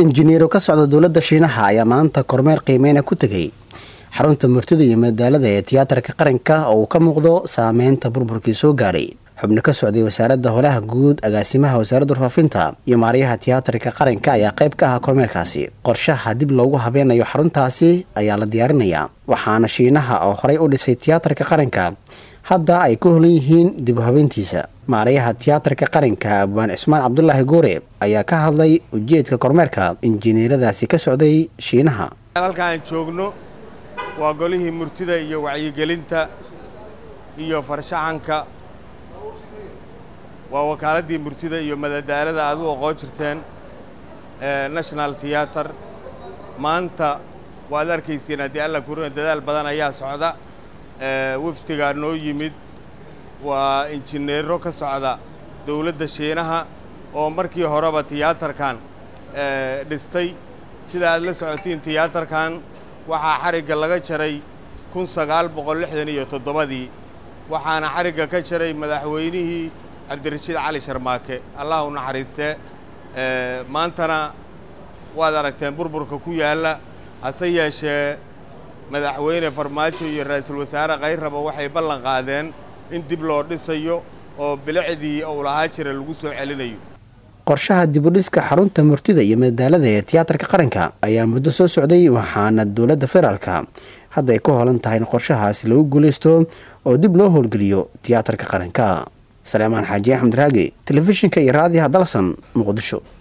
injineero ka socda dowladda shiinaha ayaa maanta kormeer qiimeyna ku tegay xarunta murtida iyo madaalada ee tiyaatarka qaranka oo uu ka muuqdo saameynta burburkii soo gaaray xubno ka socday wasaaradda holaha guud agaasimaha wasaaradda warfaafinta iyo maaryaha tiyaatarka qaranka ayaa qayb ka ahaa kormeerkaasi qorshaha dib loogu habeenayo xaruntaasi ayaa la diyaarinayaa waxaana shiinaha oo horey u dhisay tiyaatarka qaranka hadda ay ku holan yihiin dib u habeyntiisa maarayaha tiyaatarka qaranka abwaan cismaan cabdulaahi goore ayaa ka hadlay ujeedka kormeerka injineeradaasi ka socday shiinaha halka aan joogno waa golihii murtida iyo wacyigelinta iyo farshaxanka waa wakaaladii murtida iyo madadaalada aad u oqoon jirteen national theater maanta waad arkaysiin haddii alla kurina dadaal badan ayaa socda wafdigaa noo yimid waa injineero ka socda dowladda shiinaha oo markii horeba tiyaatarkan dhistay sida aad la socotiin tiyaatarkan waxaa xarigga laga jaray kun sagaal boqol lixdan iyo toddobadii waxaana xarigga ka jaray madaxweynihii cabdirashiid cali sharmaake allah u naxariistee maantana waad aragteen burburka ku yaalla hase yeeshee madaxweyne farmaajo iyo ra-iisul wasaare kayraba waxay ballan qaadeen in dib loo dhisayo oo bilicdii uu lahaa jira lagu soo celinayo qorshaha dibudhiska xarunta murtida iyo madaalada ee tiyaatarka qaranka ayaa muddo soo socday waxaana dowladda federaalka hadda ay ku holan tahay in qorshahaasi lagu guulaysto oo dib loo howlgeliyo tiyaatarka qaranka salaamaan xaaji axmed raagi telefishinka iyo raadiyaha dalsan muqdisho